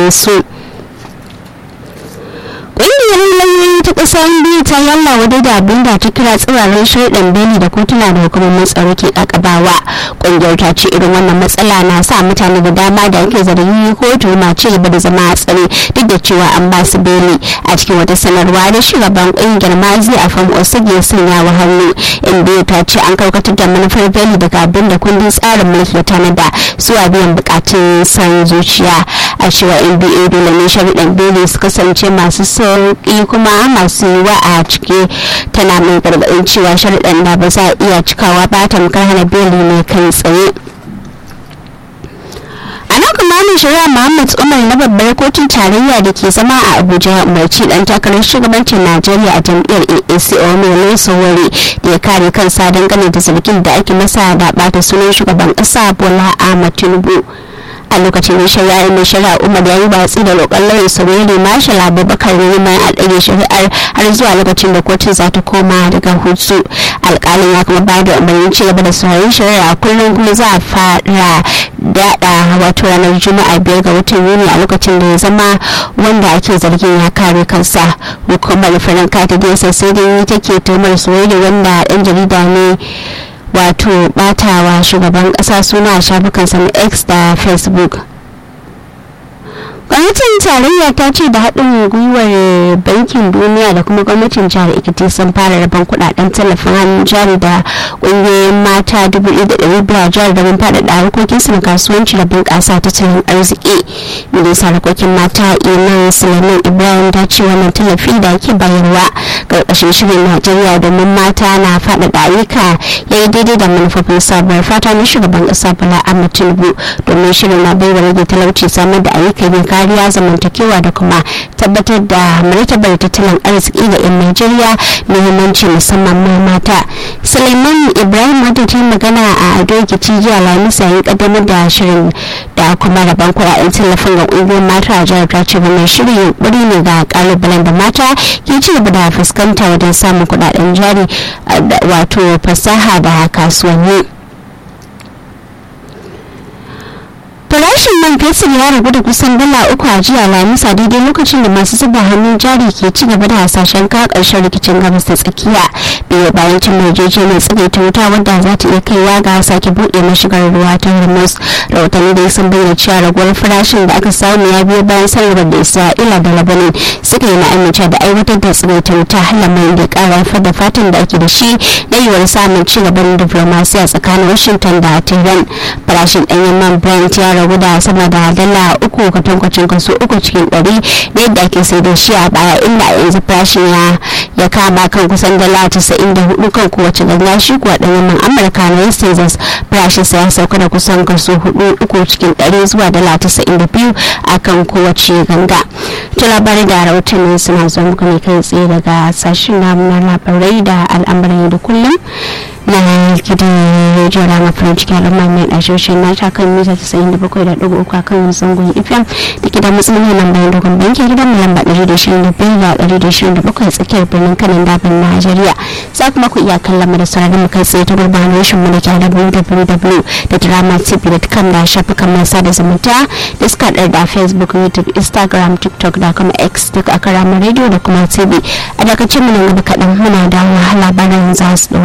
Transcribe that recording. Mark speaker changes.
Speaker 1: gare su ƙungiyar lauyoyi ta ƙasa biyu ta yalla wadda da abin da ta kira tsirarin shaidan beli da kotuna da hukumomin tsaro ke ƙaƙabawa ƙungiyar ta ce irin wannan matsala na sa mutane da dama da ake zargi kotu na ci gaba da zama a tsare duk da cewa an ba su beli a cikin wata sanarwa da shugaban ƙungiyar mazi a fam osage ya sanya wa hannu inda ta ce an karkatar da manufar beli daga abin da kundin tsarin mulki ya tanada zuwa biyan bukatun san zuciya a cewa nba dole ne sharuɗan beli su kasance masu sauƙi kuma masu yiwa a ciki tana mai gargaɗin cewa sharuɗan da ba za a iya cikawa ba tamkar hana beli ne kai tsaye a nan kuma mai shari'a muhammad umar na babbar kotun tarayya da ke zama a abuja ya umarci dan takarar shugabancin najeriya a jam'iyyar aac omele sowore da ya kare kansa dangane da zargin da ake masa da bata sunan shugaban kasa bola ahmad tinubu a lokacin da shari'ar mai shari'a umar ya yi batsi da roƙon lauyin saurari marshal abubakar neman a ɗage shari'ar har zuwa lokacin da kotun za ta koma daga hutu alƙalin ya kuma bayar da umarnin ci gaba da sauraron shari'a kullum kuma za a fara daɗa wato ranar juma'a biyar ga watan yuni a lokacin da ya zama wanda ake zargin ya kare kansa hukumar farin kata da sai dai take tumar soyayya wanda ɗan jarida ne wato batawa shugaban kasa suna a shafukansa na x da facebook gwamnatin tarayya ta ce da haɗin gwiwar bankin duniya da kuma gwamnatin jihar ekiti sun fara rabon kudaden tallafin hannun jari da ƙungiyoyin mata dubu ɗaya da ɗari biyu jihar domin faɗaɗa harkokin su na kasuwanci da bunƙasa tattalin arziki ministan harkokin mata iman suleiman ibrahim ta ce wannan tallafi da ake bayarwa ƙarƙashin shirin najeriya domin mata na faɗaɗa ayyuka ya yi daidai da manufofin sabuwar fata na shugaban ƙasa bala ahmed tinubu domin shirin na baiwa rage talauci samar da ayyukan yin kariya zamantakewa da kuma tabbatar da martabar tattalin arziki ga 'yan najeriya muhimmanci musamman ma mata suleiman ibrahim wadda ta magana a ado rikici jiya lamisa ya kaddamar da shirin da kuma rabon kuɗaɗen tallafin ga ƙungiyoyin mata a jihar ta ce wannan shirin yunkuri ne ga ƙalubalen da mata ke ci gaba da fuskanta wajen samun kuɗaɗen jari wato fasaha da kasuwanni farashin man fetur ya ragu da kusan dala uku a jiya lamisa daidai lokacin da masu zuba hannun jari ke ci gaba da hasashen ka karshen rikicin gabas da tsakiya biyu bayan cin yarjejeniyar tsagaita wuta wadda za ta iya kaiwa ga sake buɗe mashigar ruwa ta hormuz rahotanni da sun bayyana cewa raguwar farashin da aka samu ya biyo bayan sanarwar da isra'ila da labanin suka yi na amince da aiwatar da tsagaita wuta lamarin da ya ƙara haifar da fatan da ake da shi na yiwuwar samun ci gaban diplomasiya tsakanin washington da tehran farashin ɗanyen man brent ya ragu da sama da dala uku kwatankwacin kaso uku cikin ɗari da yadda ake sai da shi a baya inda a yanzu farashin ya ya kama kan kusan dala casa'in da hudu kan kowace ganga shi kuwa ɗan yaman amurka na west texas farashin sa ya sauka da kusan kaso hudu uku cikin ɗari zuwa dala casa'in da biyu a kan kowace ganga to labarai da rahotanni suna zuwa muku ne kai tsaye daga sashen namu na labarai da al'amuran yau da kullum na gidan rediyo rama farin cikin al'umma mai ɗashoshin na ta kan mita tasa'in da bakwai da ɗigo uku a kan zangon ifyam da gidan matsalolin nan bayan dogon banki gidan mu lamba ɗari da shirin da biyar da ɗari da shirin da bakwai tsakiyar birnin kanan dafin najeriya za kuma ku iya kallon mu da sauraron mu kai tsaye ta gurbin rashin mu da ke www da drama tv da kan da shafukan mai sada zumunta da suka da facebook youtube instagram tiktok da kuma x duk a karamar rediyo da kuma tv a dakacin mu nan gaba kaɗan muna da wahala bayan za su